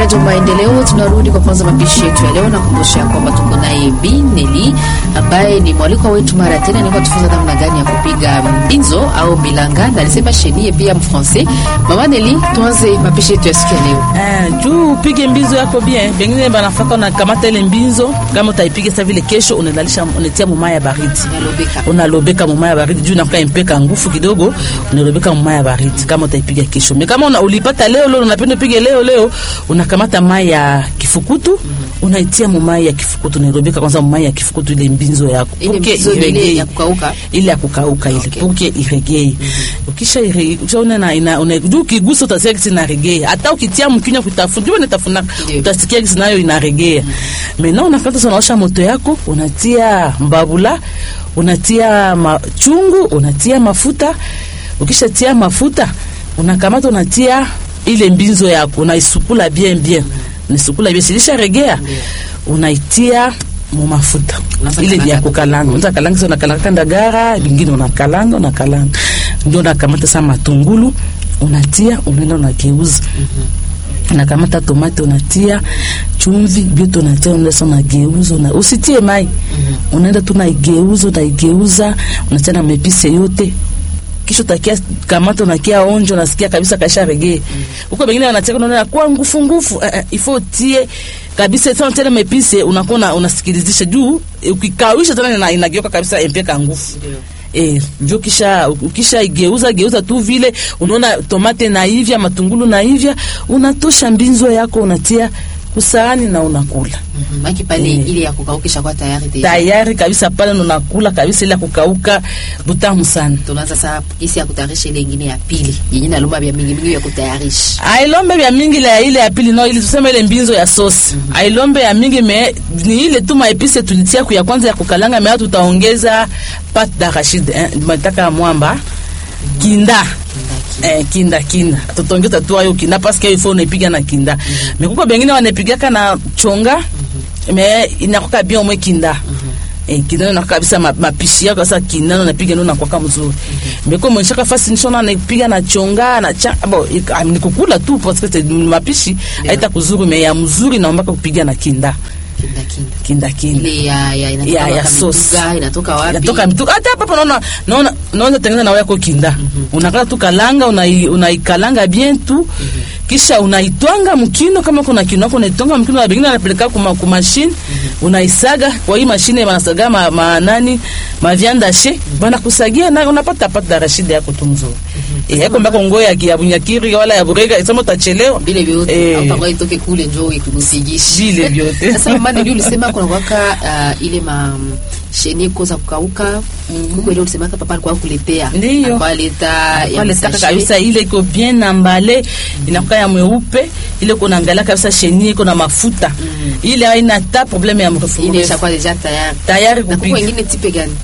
Radio Maendeleo. Tunarudi kwa kwanza mapishi yetu ya leo, na kumbusha kwamba tuko naye Bi Neli ambaye ni mwalikwa wetu mara tena, niko tufunza namna gani ya kupiga mbinzo au bilanga, na alisema chenie pia mfrancais. Mama Neli, tuanze mapishi yetu ya siku ya leo. Eh, juu upige mbinzo yako bien. Pengine banafaka unakamata ile mbinzo, kama utaipiga sasa vile kesho unalalisha unatia mumaya baridi. Unalobeka. Unalobeka mumaya baridi juu inakuwa impeka nguvu kidogo, unalobeka mumaya baridi kama utaipiga kesho. Me kama una, ulipata leo leo unapenda upige leo leo, unakamata mai ya kifukutu, unaitia mumaya ya kifukutu, unalobeka kwanza mumaya ya kifukutu ile mbinzo yako. Ile Puke mbinzo ile iregee. ya kukauka. Ile ya kukauka ile Okay. puke iregee. Ukisha ire- ukishaona na ina una juu ukigusa utasikia kisi inaregea. Hata ukitia mkinywa kutafuna, juu unatafuna Ndio. utasikia kisi nayo inaregea. Maintenant unakata sana unaosha moto yako, unatia mbabula, unatia machungu, unatia mafuta. Ukishatia mafuta, unakamata unatia ile mbinzo yako, unaisukula bien bien. Unaisukula bien, silisha regea. Unaitia mu mafuta. Unafanya Ile ya kaka- kukalanga. Unaweza kalanga sio unakalanga ndagara, vingine unakalanga, unakalanga. Ndio unakamata sa matungulu, unatia, unaenda unageuza unakamata tomate unatia chumvi vyote unatia unaenda unageuza una, usitie mai unaenda tu unaigeuza unaigeuza unatia na mepise yote kisha utakia kamata unakia onjo unasikia kabisa kasha regee huko bengine wanacheka unaona kwa ngufu ngufu eh, eh, ifo tie kabisa sana tena mepise unakuwa una- unasikilizisha juu eh, ukikawisha tena ina- inageuka kabisa empeka ngufu Eh, njo kisha ukisha igeuza geuza tu vile unaona tomate na hivya matungulu na hivya unatosha mbinzo yako unatia kusahani na unakula Mhm. Maki pale ile ya kukaukisha kwa tayari deja. tayari kabisa pale na unakula kabisa ile ya kukauka butamu sana Tunaanza sasa gisi ya kutayarisha ile ingine ya pili yenye nalomba vya mingi mingi ya kutayarisha. ailombe vya mingi la ile ya pili no ili tuseme ile mbinzo ya sosi ailombe ya mingi me ni ile tu maepise tulitia ku ya kwanza ya kukalanga me tutaongeza pat d'arachide eh, mataka mwamba kinda Eh, kinda kinda tutongeza tu ayo kinda paske ifo unaipiga na kinda mekuko bengine wanaipigaka na chonga me inakoka bien omwe kinda Eh, kinda na kabisa ma- mapishi yako sasa kinda na napiga ndio nakwaka mzuri meko mwenshaka fasi nishona naipiga na chonga na cha bo ik- ah, ni kukula tu parce que c'est mapishi haita kuzuri me ya mzuri naomba kupiga na kinda Kinda kinda. kinda kinda Ile ya ya inatoka ya, ya wapi? sauce. Mbuga, inatoka wapi? Inatoka mtu hata hapa hapa naona naona naona tengeneza na yako kinda. Unakata tu kalanga unai- unaikalanga bien tu. Kisha unaitwanga mkino kama kuna kino yako unaitwanga mkino na bingine anapeleka kuma ku machine unaisaga kwa hii mashine wanasaga ma, ma nani ma viande hachée bana kusagia na unapata pata rashidi yako tu mzuri. Eh yako mbako ngoya ya ya bunyakiri wala ya burega isema utachelewa. vile vyote Eh. au tangoa itoke kule njoo ikusigishi Vile vyote. sasa mama ndio ulisema kuna kwaka uh, ile ma sheni koza kukauka Mungu ile ulisema papa alikuwa kuletea Ndiyo. alikuwa aleta ya pale taka msashe. kabisa ile iko bien ambale inakuwa ya mweupe ile kuna angalia kabisa chenie iko na mafuta ile haina ta probleme ya mrefu ile mrefu. ishakuwa deja tayari tayari na kuko kupiga wengine tipe gani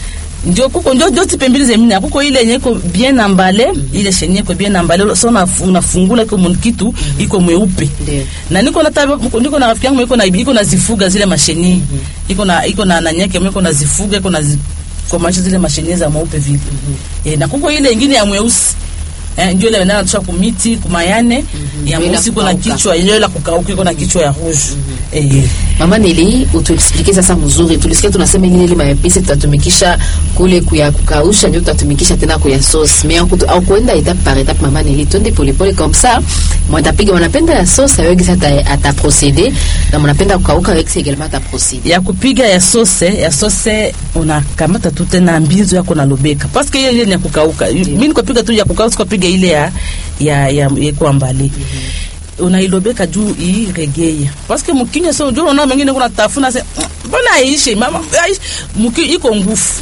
ndio kuko ndio ndio tipe mbili zemina kuko ile yenye iko bien ambale ile chenie iko bien ambale so una- unafungula iko mun- kitu iko mweupe Ndiyo. na niko na tabi, niko na rafiki yangu iko na iko na zifuga zile masheni iko na iko na nanyake iko na zifuga iko na zi, kwa maisha zile masheni za mweupe vile eh, na kuko ile ingine ya mweusi eh, ndio ile ndio tunataka kumiti kumayane ya Ndio ile mweusi iko na kukauka. kichwa ile la kukauka iko na kichwa ya rouge eh mama Neli utuexplique sasa mzuri tulisikia tunasema ingine ile maepisi tutatumikisha kule kuya kukausha ndio tutatumikisha tena kuya sauce mais au au kuenda étape par étape mama Neli twende pole pole comme ça mwatapiga wanapenda ya sauce avec ça ata, ata procéder na mnapenda kukauka avec ça également ata procéder ya kupiga ya sose ya sose unakamata tu tena mbizo yako na lobeka parce que hiyo ile ni ya kukauka mimi nikopiga tu ya kukauka sikopiga ile ya ya ya, ya kwa mbali unailobeka juu iregeye parce que mkinya so ndio unaona mengine kuna tafuna se mbona aishi mama aishi mki iko ngufu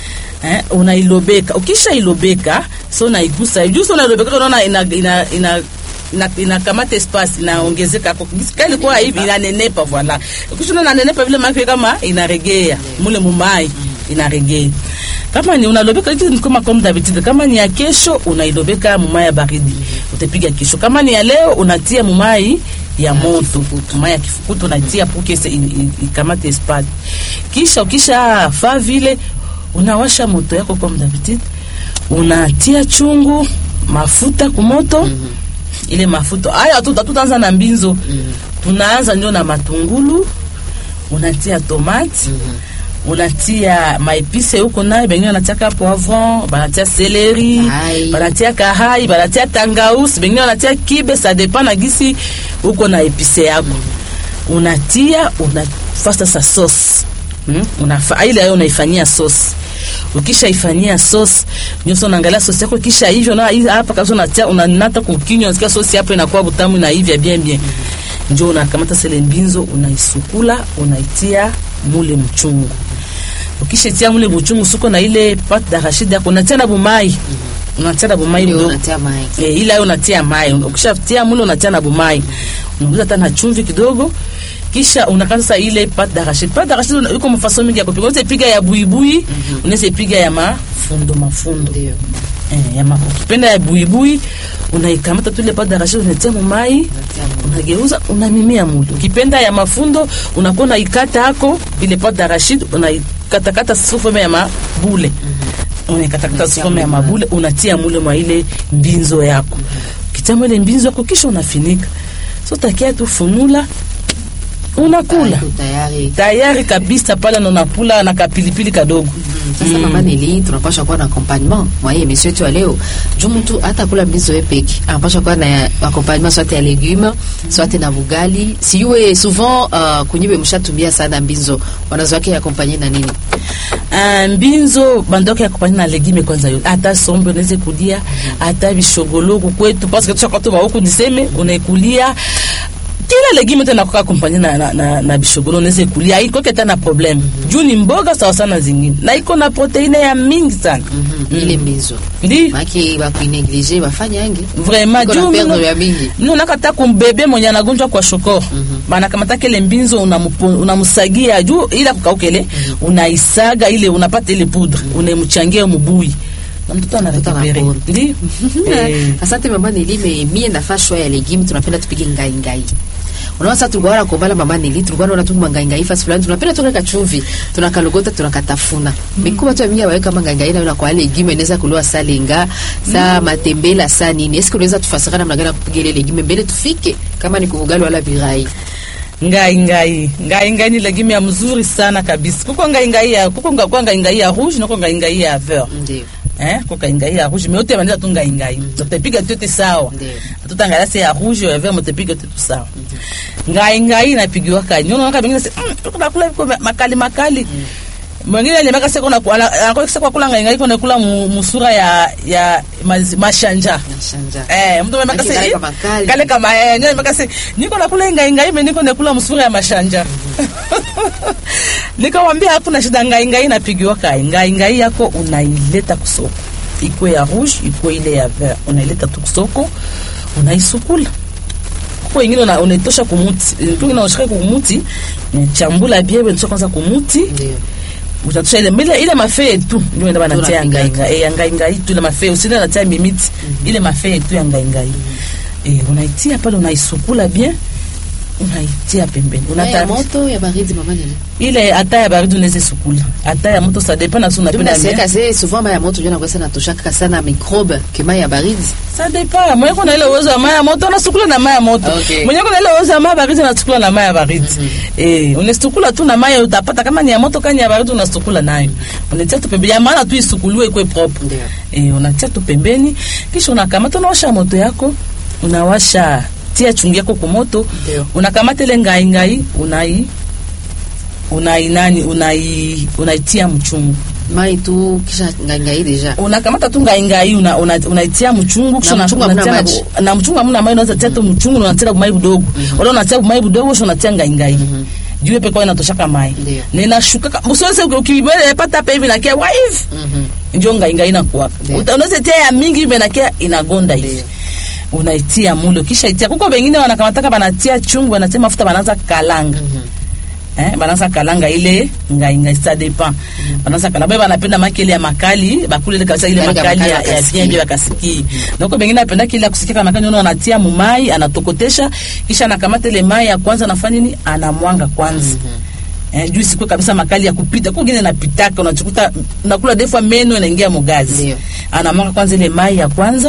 eh unailobeka ukisha ilobeka so unaigusa juu so unailobeka unaona ina ina, ina ina inakamata espace inaongezeka kwa kali kwa hivi inanenepa voilà ukishona inanenepa vile maana kama inaregea mule mumai inaregea kama ni unalobeka hizi ni kama comme d'habitude kama ni ya kesho unailobeka mumai ya baridi utapiga kesho kama ni ya leo unatia mumai ya moto mumai ya kifukutu unatia pour que ikamate espace kisha ukisha fa vile unawasha moto yako comme d'habitude unatia chungu mafuta kumoto mm -hmm ile mafuta haya tu tutaanza na mbinzo tunaanza ndio na matungulu unatia tomate unatia maepise huko nayo bengine wanatiaka poivron banatia seleri Kahai. banatia kahai banatia tangausi bengine wanatia kibe ça dépend na gisi huko na epise yako unatia unafasa sa sauce Hmm? Unafa, ile ayo unaifanyia sauce ukisha ifanyia sauce nyoso unaangalia sauce yako kisha hivyo na hii hapa kabisa unatia unanata kukinywa unasikia sauce hapo inakuwa butamu na hivya bien bien ndio unakamata sele mbinzo unaisukula unaitia mule mchungu ukishatia mule mchungu suko na ile pate d'arachide yako unatia na bumai unatia na bumai Ndio mdogo unatia mai. E, ila yo unatia mai ukishatia mule unatia na bumai unaongeza hata na chumvi kidogo kisha unakata sasa ile pate d'arachide pate d'arachide una- iko mafaso mingi ya kupika unaweza piga ya buibui unaweza piga ya mafundo mafundo Ndio. eh, ya ma, ukipenda ya buibui unaikamata tu ile pate d'arachide unatia mumai Unatia mai. unageuza unamimia mule ukipenda ya mafundo unakuwa unaikata hako ile pate d'arachide unaikatakata sufome ya mabule unaikatakata Unatia sufome ya mule mabule unatia mule mwa ile mbinzo yako ukitia mwa ile mbinzo yako kisha unafinika so takia tu funula unakula Iko tayari. tayari kabisa pale na unakula na kapilipili kadogo Sasa mama Neli, tunapasha kuwa na accompagnement mwa hii emission yetu ya leo. Juu mtu hata kula mbizo yeye peke, anapasha kuwa na accompagnement soit ya legume, soit na bugali. Siwe souvent uh, kunyiwe mshatumia sana mbinzo. Wanazo wake accompagner na nini? Ah, mbinzo bandoke ya kupanya na legime kwanza yote hata sombe unaweza kulia hata bishogologo kwetu parce que tushaka tu huku niseme unaikulia kila legime tena kwa kumpanya na, na, na, na bishogolo unaweza kulia iko keta na problem juu ni mboga sawa sana zingine na iko na proteine ya mingi sana Mhm. Ile mbinzo. ndi Maki ba kuineglige bafanya yangi. vraiment Iko na juu perdre mino- ya mingi. mino nakata kumbebe mwenye anagonjwa kwa shokoro banakamata kele mbinzo unamupo- unamusagia juu ila kukaukele unaisaga ile unapata ile poudre unamchangia mubui na mtoto anarekupere anapona. ndi Eh, Asante mama Neli, me mie nafaa shwa ya legume tunapenda tupige ngai ngai. Unaona sasa tulikuwa na kombala mama Neli, tulikuwa na tunga ngai ngai fasi fulani tunapenda tuweka chumvi, tunakalogota tunakatafuna. Mikuba tu mimi aweka ngai ngai na kwa legume inaweza kuliwa salenga, saa matembela, saa nini. Eske unaweza tufasira namna gani ya kupiga ile legume mbele tufike kama ni kuvugali wala virai. ngai ngai ngai ngai ni legime ya mzuri sana kabisa kuko ngai ngai ya kuko nga- kwa ngai ngai ya rouge na kuko ngai ngai ya vert Ndio. eh kuko ngai ngai ya rouge mais yote maneza tu ngai ngai tutapiga yote sawa Ndio. tutangala se ya rouge ya vert mtapiga yote tu sawa ngai ngai inapigiwa kanyo unaona kabingine se mm, tuko nakula viko makali makali mwingine alimeka seko na anakosa seko kula ngai ngai kuna kula mu- musura ya ya mazi- mashanja Nashanja. Eh, mtu amemeka Lakini se kale kama kali. kale kama eh nyo amemeka se niko nakula ngai ngai me niko nakula musura ya mashanja nikawambia hakuna shida ngai ngai inapigiwa kai ngai ngai yako unaileta kusoko ikwe ya rouge ikwe ile ya vert unaileta tu kusoko unaisukula kwa ingine una- unaitosha kumuti tu inaoshika kumuti chambula bie unatosha kwanza kumuti Ndio. utatosha ile ile ile mafee tu ndio ndio banatia Tunapika. ngai ngai eh ngai ngai tu ile mafee usinde natia mimiti ile mafee tu ya ngai ngai eh unaitia pale unaisukula bien unaitia pembeni Mai ya unata moto ya baridi mama Neli. ile hata ya baridi unaweza sukula hata ya moto ça dépend na suna Ndio penda naseka se souvent mai ya moto ndio nakosa natoshaka sana microbe que mai ya baridi. ça dépend mwenye kuna ile uwezo wa maya moto unasukula na maya moto Okay. mwenye kuna ile uwezo wa maya baridi unasukula na maya baridi eh unasukula tu na maya utapata kama ni ya moto kama ni ya baridi unasukula nayo unatia tu pembeni ya maana tu isukuliwe ikwe propre Ndio. eh unatia tu pembeni kisha unakamata unawasha moto yako unawasha tia chungi yako kwa moto Ndio. unakamata ile ngai ngai unai unai nani unai unaitia mchungu Mai tu kisha ngai ngai deja. unakamata tu ngai ngai una, una, unaitia mchungu kisha Na una- mchungu hamna unatia na maji. bu- na mchungu hamna maji unaweza tia tu mchungu na unatia mai budogo wala unatia mai budogo kisha unatia ngai ngai juu pekao inatoshaka mai Ndio. na inashuka usiweze ukibele pata hapa hivi nakia waive Mhm. ndio ngai ngai inakuwa Ndio. Uta- unaweza tia ya mingi hivi nakia inagonda hivi Ndio. unaitia mulo kisha itia kuko wengine wanakamataka banatia chungu banatia mafuta banaanza kalanga eh, banaanza kalanga ile ngai ngai ça dépend banaanza kalanga baba banapenda makele ya makali bakule ile kabisa ile Kale ka makali makali ya, ya wakasikie. bien bien bakasikie donc bengine apenda kile ya kusikia kama makali unaona anatia mumai anatokotesha kisha anakamata ile mai ya kwanza anafanya nini anamwanga kwanza Eh, juu sikwe kabisa makali ya kupita kwa ngine napitaka unachukuta nakula defa meno inaingia mugazi Ndio. anamwanga kwanza ile mai ya kwanza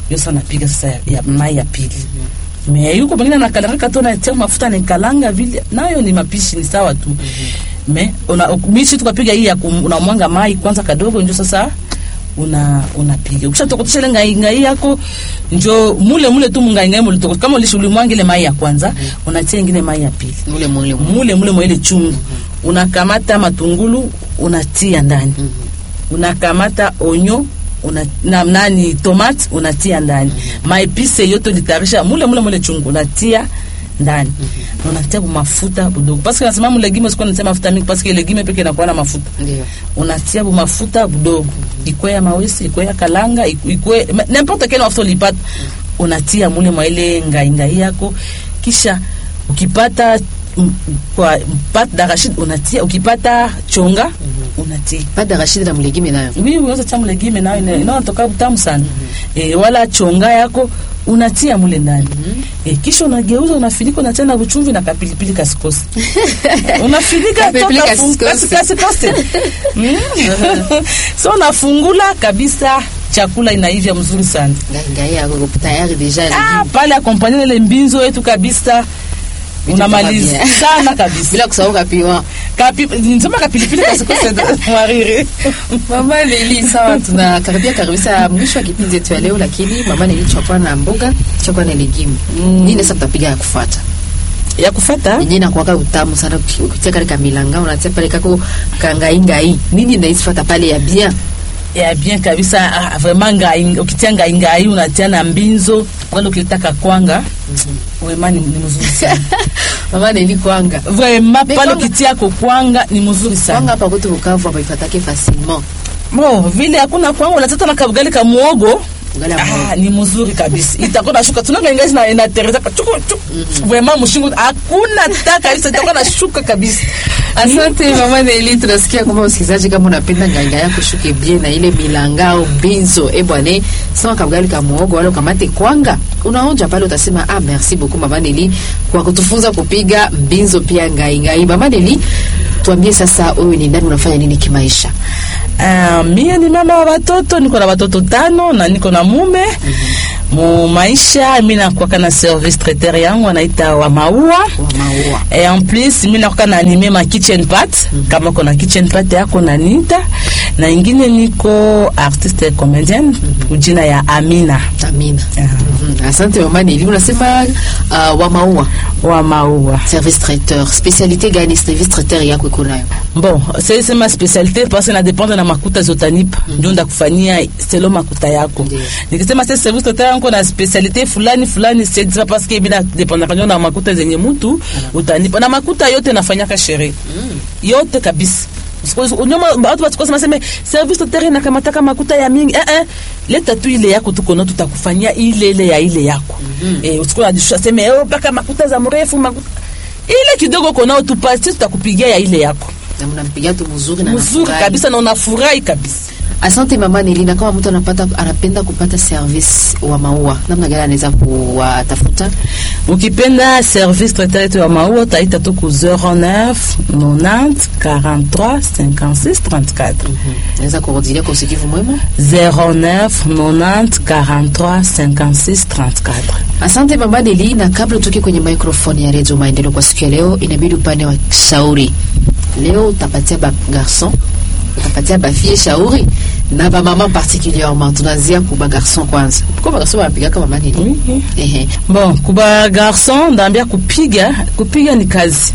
ndio sasa napiga sasa ya, ya mai ya pili me yuko mwingine anakalanga tu anatia mafuta anakalanga vile, nayo ni mapishi ni sawa tu me una misi tukapiga hii ya kum- unamwanga mai kwanza kadogo, ndio sasa una unapiga ukishatokotesha ile ngai ngai yako njo mule mule tu mungai ngai mule toko kama ulishi ulimwanga ile mai ya kwanza unatia ingine mai ya pili Ule mule mule. mule mule mwa ile chungu unakamata matungulu unatia ndani unakamata onyo una, na, nani tomate unatia ndani maepise yote ulitayarisha mule mule mule chungu unatia ndani na unatia mafuta budogo parce que nasema mu legime sikuwa natia mafuta mingi parce que legime peke inakuwa na mafuta Ndio. unatia bu mafuta budogo ikwe ya mawesi ikwe ya kalanga iku- ikwe ma- n'importe quel mafuta ulipata unatia mule mwa ile ngai ngai yako kisha ukipata mm, kwa pat d'arachide unatia ukipata chonga unatia Pas d'arachide na mlegime nayo. oui unaweza tia mlegime nayo ina- inayotoka utamu sana eh, wala chonga yako unatia mule ndani eh, kisha unageuza unafinika unatia na uchumvi na kapilipili kasikosi unafinika Kapilipili toka fun- kasikosi. kasi- kasikosi Mm. so unafungula kabisa chakula inaivya mzuri sana Ngai ngai yako tayari deja ah, legime. pale akompanye ile mbinzo yetu kabisa unamaliza kama bien. sana kabisa Bila kusahau kapiwa. Kapi, nisema kapilipili kasikosi mwariri Mama Leli, sawa, tunakaribia kabisa mwisho wa kipindi chetu ya leo, lakini mama Leli, tutakuwa na mboga, tutakuwa na legume. Nini sasa tutapiga ya kufuata? ya kufata yenyewe inakuwaka utamu sana uki- ukitia kale kamilanga unatia pale kako kangaingai nini naisifata pale ya bien ya bien kabisa ah, vraiment ngai ukitia ngai ngai unatia na mbinzo wala ukitaka kwanga vraiment ni, ni mzuri sana mama neli kwanga vraiment Mais pale kwanga- ukitia ko kwanga ni mzuri kwanga sana hapa kwetu Bukavu hapa ifatake facilement bo vile hakuna kwanga unatata na kabugali ka muogo Ugali ya muogo. Ah, ni mzuri kabisa itakuwa nashuka tunanga ingazi na inatereza chuku chuku vraiment mshingo hakuna ta kabisa itakuwa nashuka kabisa Asante mama Neli, tunasikia kwamba msikilizaji, kama unapenda nganga yako shuke bien na ile milanga au mbinzo, eh bwana, sema kabugali ka muogo wala ukamate kwanga, unaonja pale, utasema ah, merci beaucoup mama Neli kwa kutufunza kupiga mbinzo pia ngai ngai. Mama Neli, tuambie sasa, wewe ni nani, unafanya nini kimaisha? Ah, mie ni mama wa watoto, niko na watoto tano na niko na mume mu maisha. Mi nakwaka na service traiteur yangu anaita wa maua Wa maua et en plus mi nakwaka na anime ma kitchen pat kama kona kitchen pat yako nanita na ingine niko artiste comedienne kujina ya Amina Amina. Ah, Mhm. Asante mama Neli, unasema uh, wa maua wa maua service traiteur, specialité gani service traiteur yako iko nayo? Bon, c'est c'est ma spécialité parce que na dépendre na makuta zotanipa ndio ndakufanyia selo makuta yako. Ndiyo. Nikisema sasa service total yangu na spécialité fulani fulani c'est ça parce que bila dépendre kanyo na makuta zenye mtu utanipa na makuta yote nafanyaka sherehe. Yote kabisa. Usiku- Unyoma watu watu kusema sema service total inakamataka makuta ya mingi. Eh eh. Leta tu ile yako tuko na tutakufanyia ile ile ya ile yako. Eh usiku unajishusha sema eh mpaka makuta za mrefu makuta ile kidogo kona tupatie tutakupigia ya ile yako Na mnampigia tu mzuri na mzuri anafurahi. kabisa na unafurahi kabisa. Asante mama Nelina, kama mtu anapata anapenda kupata service wa maua, namna gani anaweza kuwatafuta? Ukipenda service traiteur yetu ya maua utaita tu ku 09 90 43 56 34 Naweza kurudilia kwa usikivu mwema. 09 90 43 56 34. Asante mama Nelina. Kabla utoke kwenye microphone ya Radio Maendeleo kwa siku ya leo, inabidi upande wa shauri. Leo utapatia ba garçon, utapatia ba fille shauri na ba mama particulièrement. Tunaanzia ku ba garçon kwanza. Kwa ba garçon wanapiga kama mama Nelina. Oui. Ehe. Bon, kuba garçon ndaambia kupiga, kupiga ni kazi.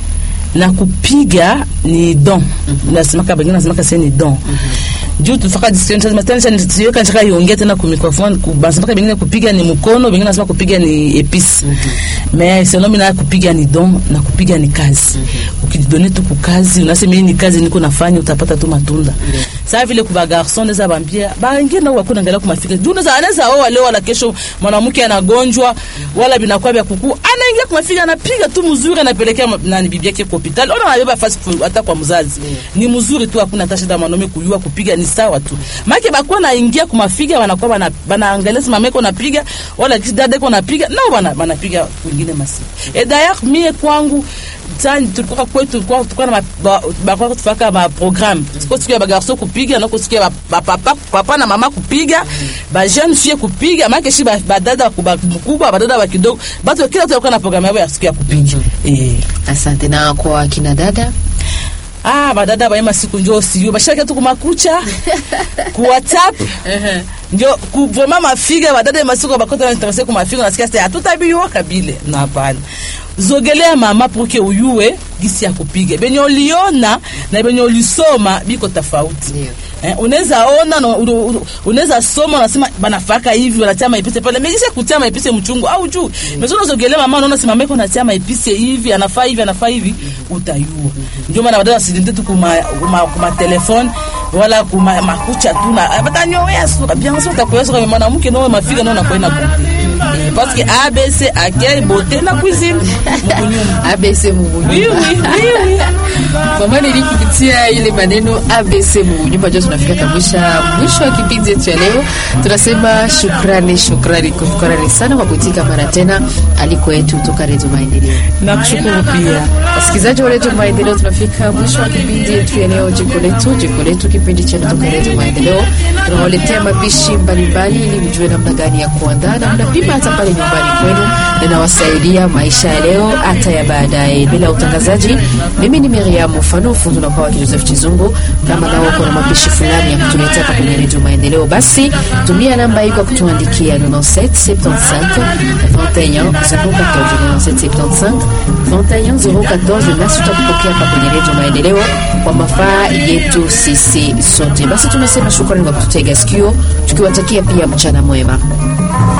Na kupiga ni don. Nasemaka bengine nasemaka sasa ni don. Juu tufaka discussion sasa tena sasa nisiweka nitaka iongea tena ku microphone ku basemaka bengine kupiga ni mkono, bengine nasema kupiga ni epice. Mais selon mimi na kupiga ni don na kupiga ni kazi. Ukijidone tu kukazi, unasema hii ni kazi niko nafanya utapata tu matunda. Sasa vile kuba garçon naweza bambia, ba wengine nao wako naangalia kumafika. Juu naweza anaweza oa leo wala kesho mwanamke anagonjwa wala binakuwa vya kuku. Ana anaingia kwa mafiga anapiga tu mzuri anapelekea ma- nani bibi yake kwa hospitali ona anabeba fasi fu- hata kwa mzazi ni mzuri tu hakuna hata shida mwanaume kuyua kupiga ni sawa tu maana bakuwa naingia kwa mafiga wanakuwa bana banaangalia si mama yako napiga wala kisi dada yako napiga nao bana banapiga kwingine masiku e d'ailleurs mie kwangu tani tulikuwa kwetu tulikuwa tulikuwa na ma- ba- bakuwa tufaka ma programme siko siku ya bagarso kupiga na siku ya ba- ba- papa papa na mama kupiga ba jeune fille kupiga maana shi ba- badada kuba- mkubwa badada wa kidogo batu kila mtu alikuwa na programme yao ya siku ya kupiga eh Asante. Na kwa kina dada ah badada baema siku njo siyo bashaka tu kumakucha ku whatsapp njo ku vraiment mafiga badada masiku bakota na interesse ku mafiga nasikia sasa hatutabiwa kabile na hapana zogelea mama pour que uyue gisi ya kupiga benye uliona na benye ulisoma biko tofauti Ndio. Eh, unaweza ona na unu- unu- unaweza soma unasema banafaka hivi wanatia maepise pale megisha kutia maepise mchungu au juu mm unazogelea mama unaona simama yako natia maepise hivi anafaa hivi anafaa hivi utayua ndio maana badala sidente tu kuma kuma, kuma telefone wala kuma makucha tu na batanyowea sura bien sûr utakoya sura mais mwanamke ndio mafiga ndio nakwenda kwa Eh, parce que ABC accueil beauté na cuisine Mkunyuma. ABC Mungu. oui oui oui oui Mama Neli kupitia ile maneno ABC Mungu nyumba ndio tunafika kabisa mwisho wa kipindi chetu ya leo. Tunasema shukrani, shukrani, shukrani sana kwa kuitika mara tena aliko yetu kutoka Redio Maendeleo. nakushukuru pia Wasikilizaji wa Redio Maendeleo, tunafika mwisho wa kipindi yetu ya leo, jiko letu, jiko letu, kipindi cha kutoka Redio Maendeleo. Tunawaletea mapishi mbalimbali ili mjue namna gani ya kuandaa na mnapima hata pale nyumbani kwenu, ninawasaidia maisha ya leo hata ya baadaye. Bila utangazaji, mimi ni Miriam Mfano, fundi na kwa Joseph Chizungu. Kama nao kuna mapishi fulani ya kutuletea hapa kwenye Redio Maendeleo, basi tumia namba hii kwa kutuandikia 97 75 21 014 97 75 21 014, nasi tutakupokea hapa kwenye Redio Maendeleo kwa mafaa yetu sisi sote. Basi tunasema shukrani kwa kututega sikio, tukiwatakia pia mchana mwema.